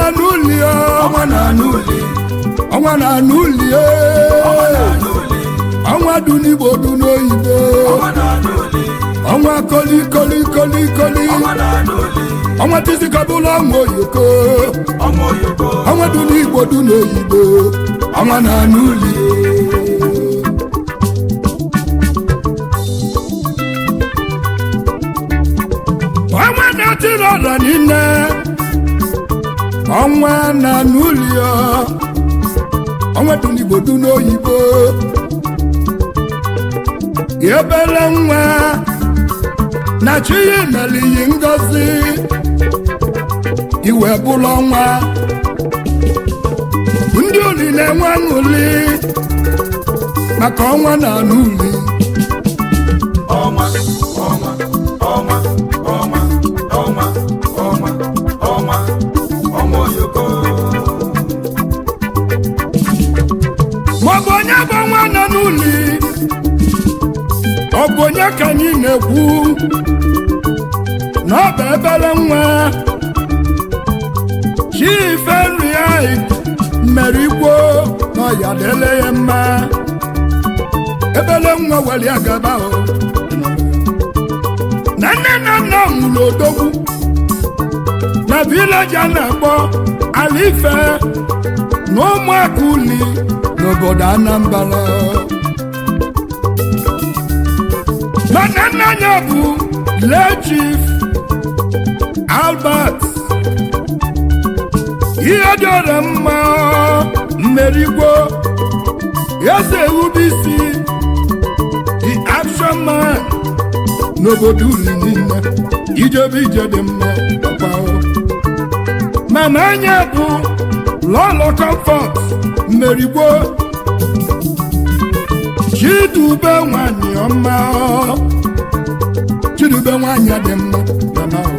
na-anụ uli o ọnwa na-anụ uli ọnwa na-anụ uli o ọnwa na-anụ uli ọnwa dị n'igbo dị n'oyibo ọnwa na-anụ uli ọnwa koli koli koli koli ọnwa na-anụ uli ọnwa tisikabụla ọnwa oyoko ọnwa oyoko ọnwa dị n'igbo dị n'oyibo ọnwa na-anụ uli ọnwa na-atịrị ọra niile ọnwa na-anụ uli o ọnwa dị n'igbo dị n'oyibo ebere nwa na chi ya mere iyi ngozi iwe bụrụ ọnwa ndị uli na-enwe aṅụli maka ọnwa na-anụ uli ọnwa ọnwa ọnwa ọnwa ọnwa ọnwa ọnwa ọnwa oyoko maọbụ onye bụ ọnwa nọ n'uli ọ bụ onye ka anyị na-ekwu na ọ bụ ebere nwa chife nri anyị mere igbo na ọya dele ya mma ebele nwa were ya gaba o na nne na nna nwụrụ odogwu na vileji a na-akpọ ala ife na ụmụaka uli n'obodo anambra mana nna ya bụ lee chief albert ihe dịọrọ mma mmerigbo eze ewubisi the action man n'obodo uli niile ijebe ije dị mma ọkwa o. mama anya bụ lọlọ comfort mmerigbo chidube nwanyị ọma o. chidube nwanyị dị mma mama o.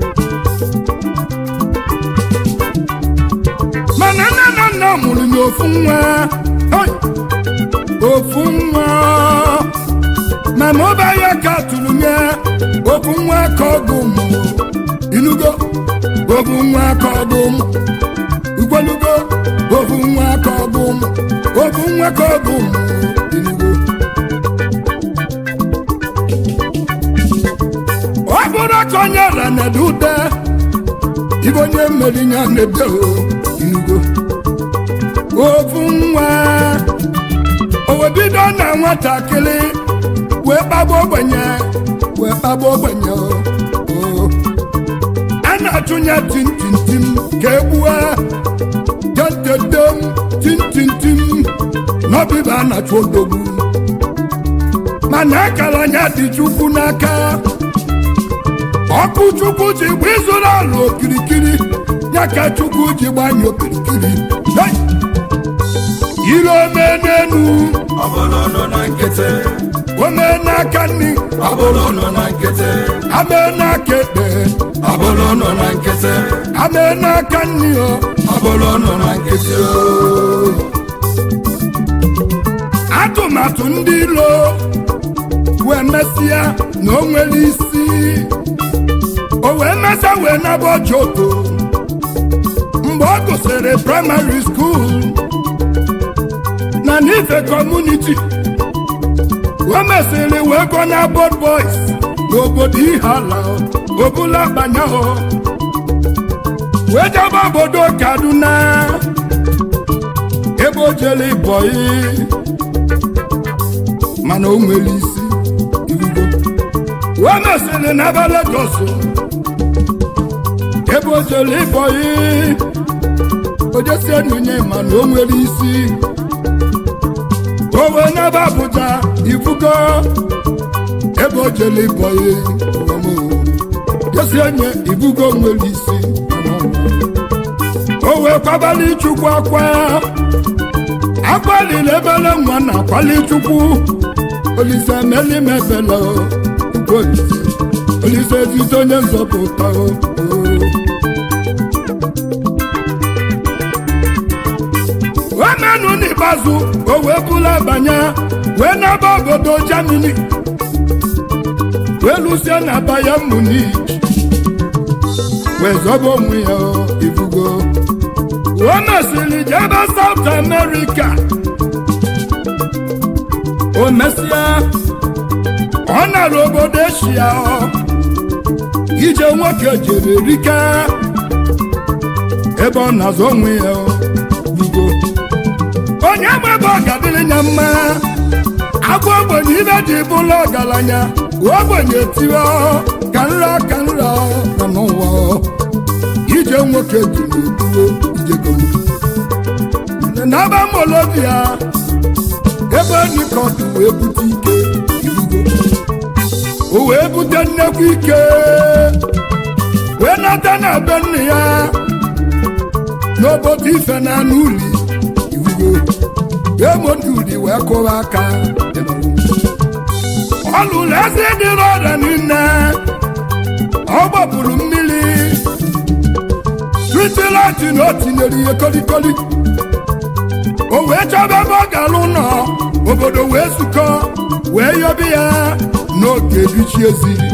mana nne na nna mụrụ n'ofu nwa oi, ofu nwa mana ọba ya ka tụrụ nye ofu nwa ka ọgụ mụ inugo ofu nwa ka ọgụ mụ ugwelugo ofu nwa ka ọgụ mụ ofu nwa ka ọgụ mụ inugo ọ bụrụ ka onye ra na-ede ude ibe onye mmeri ya na-ede o inugo ofu nwa o wee bido na nwatakịrị wee kpagbu ogbenye wee kpagbu ogbenye o o. a na-achụnye tintintim ka egbue tetetem tintintim n'ọbịba a na-achụ odogwu mana akara anya dị chukwu n'aka ọkụ chukwu ji gba ịzụrụ ala okirikiri ya ka chukwu ji gbanye okirikiri Hey! ire ome n'enu ọ bụrụ nọ na nkịtị ome n'aka nri ọ bụrụ nọ na nkịtị ame n'aka ekpe ọ bụrụ nọ na nkịtị ame n'aka nri o ọ bụrụ nọ na nkịtị oo. atụmatụ ndị ilo wee mesịa na o nwere isi o wee mesịa wee naba ojoto mgbe ọ gụsịrị praịmarị skuul na n'ife kọmuniti o mesịrị wee gụọ na bod boys n'obodo ihala obula banyahụ wee jebe obodo kaduna ebe o jere bọyị mana o nwere isi irugo wee mesịrị n'ebe Lagos ebe o jere ịbọyị ojesi enunye mana o nwere isi o wee n'ebe Abuja ifugo ebe o jere ịbọyị jesi enye ifugo nwere isi o wee kwabali chukwu akwa akwalili ebele nwa na akwali chukwu olise meli mebele olise olise ezite onye nzọpụta o wemenu n'ikpeazụ o wee bụla banye wee n'aba obodo Germany wee lụsie na Bayern Munich wee zọba onwe ya ibugo o mesịrị jebe South America o mesịa ọ nara obodo eshia ije nwoke jere rike ebe ọ na-azụ onwe ya ugo onye ma ebe ọ ga-adịrị ya mma agwa ogbenye ibe ji bụla ọgaranya ogbenye tiwe ka nra ka nra na n'ụwa ije nwoke ji n'otuo ijego n'aba molobia ebe nikọt wee bute ike irugo o wee bute nnekwu ike wee nata na be nne ya n'obodo ife na anụ uli irugo emonduli wee kụwa aka ọ lụrụ eze dịrị ọrịa niile ọ gbapụrụ mmiri tritilati na o tinyere ihe kolikoli o wee chọba ebe ọ gara ụlọ obodo wee zukọ wee yọbi ya n'oge ebichi eziri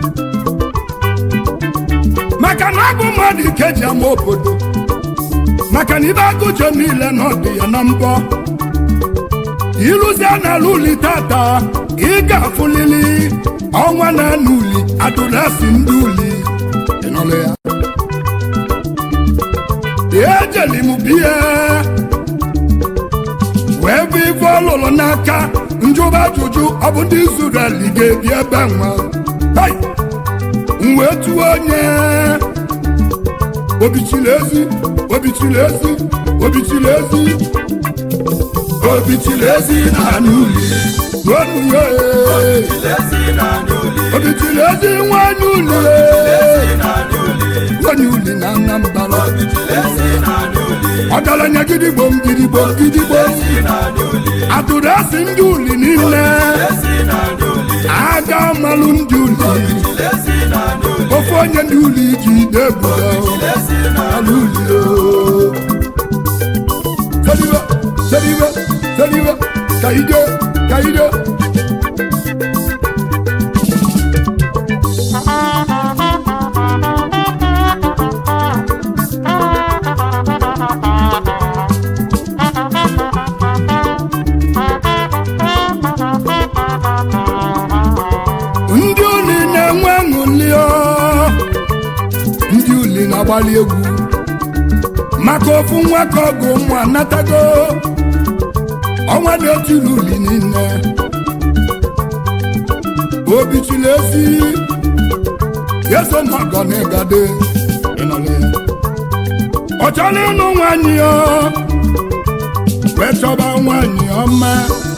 maka na ọ bụ mmadụ ike ji ama obodo maka na ibe agụjọ niile na ọdị ya na mbọ ịlụzie n'ala uli tata ị ga-afụlili ọnwa na anụ uli adụrasị ndị uli ịnọrọ ya ejeli m biya wee bụ ife ọlụlụ n'aka njụba ajụjụ ọ bụ ndị Izrel ga-ebi ebe nwa Hai! m wee tụọ onye obichiri ezi obichiri ezi obichiri ezi obichiri ezi na anụ uli ruonu ya ee. ezi na anụ uli obichiri ezi nwanyị uli ezi na anụ uli nwanyị uli na Anambra ezi na anụ uli ọgaranya gidigbom gidigbom gidigbom ezi na anụ uli atụrụ asị ndị uli niile ezi na anụ uli aga malụ ndị uli ezi na anụ uli ofe onye ndị uli ji debudo ezi na ala uli o seriwe seriwe seriwe ka ide ka ide ndị uli na-enwe ṅụli o ndị uli na-agbali egwu maka ofu nwa ka ọgụ ụmụ anatago ọnwa dị otu uli niile obi chiri ezi yeso mọgọ na ịgade ịnọrọ ya ọ chọrọ ịnụ nwanyị ya wee chọba nwanyị ọma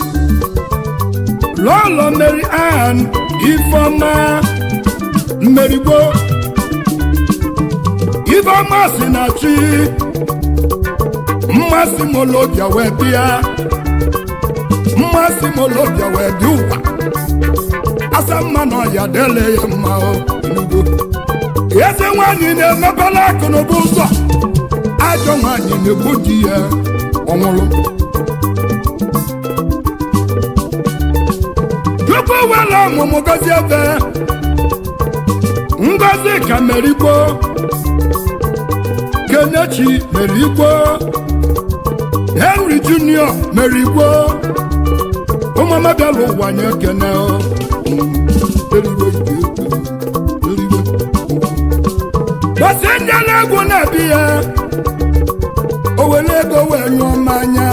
lọlọ Mary Ann Ifeọma mmerigbo Ifeọma si na chi mmasị molobia wee bịa mmasị molobia wee dị ụwa asa mma na ọya dele ya mma o enugo eze nwanyị na-emepela akụnụba ụzọ ajọ nwanyị na-egbu di ya ọnwụrụ tupu wela ọmụmụ gozi ebe ngozi ka merigbo kenechi merigbo henry junior merigbo ụmụama bịala ụwa nye kene o. Erigbo ike, erigbo. bọsị ndị na-egwu na-ebi ya o were ego wee nyụọ mmanya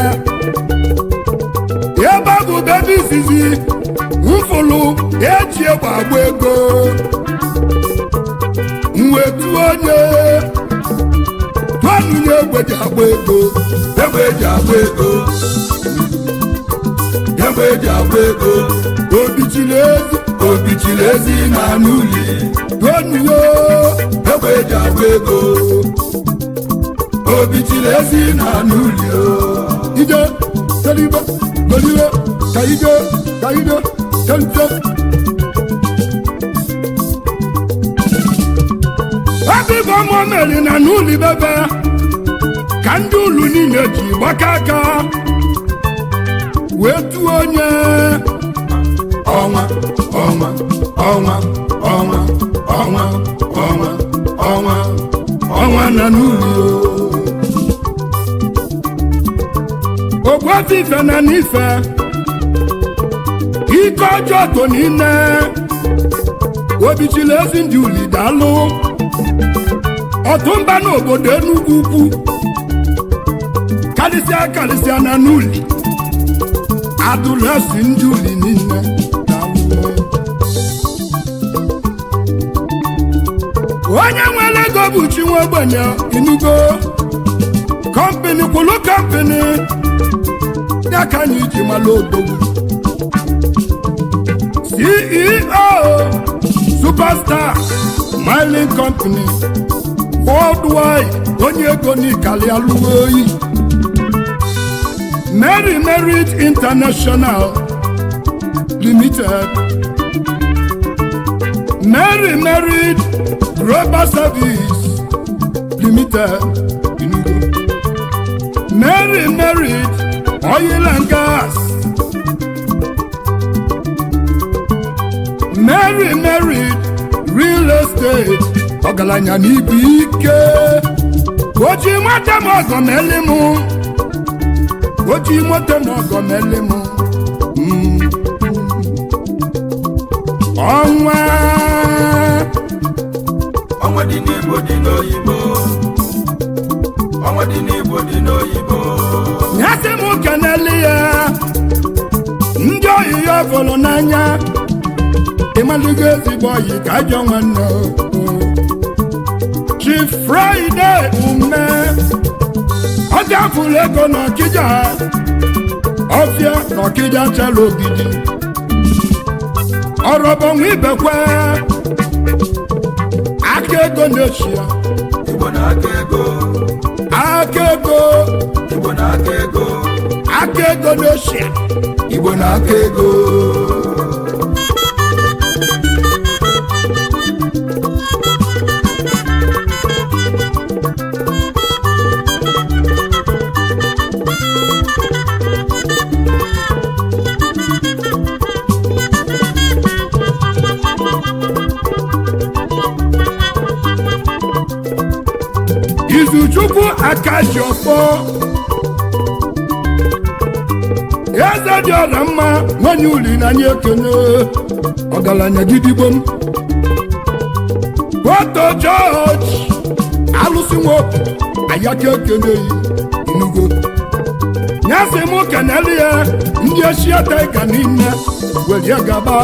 ebe ọ bụ bebi izizi mfụlụ eji egbe agba ego mwetu onye tụọnụnye egbe ji agba ego egbe eji agba ego egbe eji agba ego obichiri ezi obichiri ezi na anụ uli tụọnụnye egbe eji agba ego obichiri ezi na anụ uli o ije teribe goliwe ka ije ka ije kente ebe ibe ọmụ meri na n'ụlọ bebe ka ndị ụlụ niile ji gbaka aka wee tụọ onye ọnwa ọnwa ọnwa ọnwa ọnwa ọnwa ọnwa ọnwa na n'ụlọ ogbuefi ife na n'ife ike ọjọọ to niile obichila ezi ndị uli daalụ ọtụmba n'obodo enugwu ukwu karịsịa karịsịa na n'uli adụlesi ndị uli niile daalụ onye nwere ego bụ chi nwa ogbenye inugo kọmpini kwụlụ kọmpini ya ka anyị ji mara odogwu ceo superstar mining company worldwide onye ego n'ikali alụghị oyi mary merit international limited mary merit global service limited Enugu. mary merit oil and gas mary merit real estate ọgaranya n'ibu ike oji nwata m ọgọ meli m oji nwata m ọgọ meli m Mm. ọnwa ọnwa dị n'igbo dị n'oyibo ọnwa dị n'igbo dị n'oyibo nyasị m keneli ya ndị oyi ya fụrụ n'anya ịmalụgo ezigbo oyi ka ajọ nwanne o. chi fraịde ume ọ gafuru ego n'ọkịja ọfịa n'ọkịja chala ogidi ọrọbọnwa ibekwe aka ego na-echia igbo na-aka ego aka ego igbo na-aka ego aka ego na-echia igbo na-aka ego izuchukwu akaji ọfọ eze dị ọla mma nwanyị uli na anyị ekene ọgaranya gidigbo m foto jọji alụsị nwoke ayaka ekeneyi inugo nyasị m keneli ya ndị eshia taiga niile welie gaba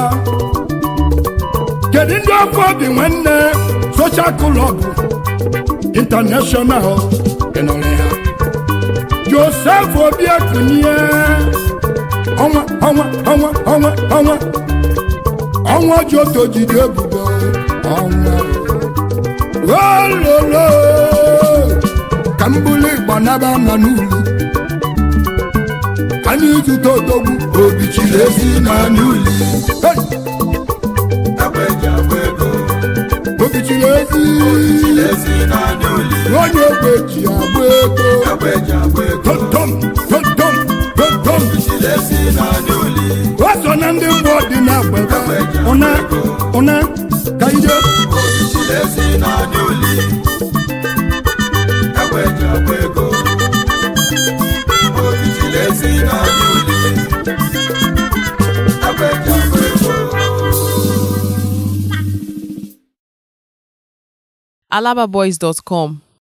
kedu ndị ọfọ obi nwanne soshal klọbụ international ịnọrọ ya joseph obiakunie ọnwa ọnwa ọnwa ọnwa ọnwa ọnwa joto jide ebubo ọnwa ololo ka m bụrụ igba naba na n'ulu anyị zute odogwu obi chiri ezi na n'uli Hey! agba eji agba ego obichiri ezi chiri ezi na n'uli onye ogbe ji agba ego agba eji agba ego tontom tontom tontom chiri ezi na n'uli o so na ndị mgbe dị na-agbata ụna ụna ka ije obi chiri ezi na n'uli agba eji agba ego obi chiri ezi na n'uli agba eji agba ego alababoys.com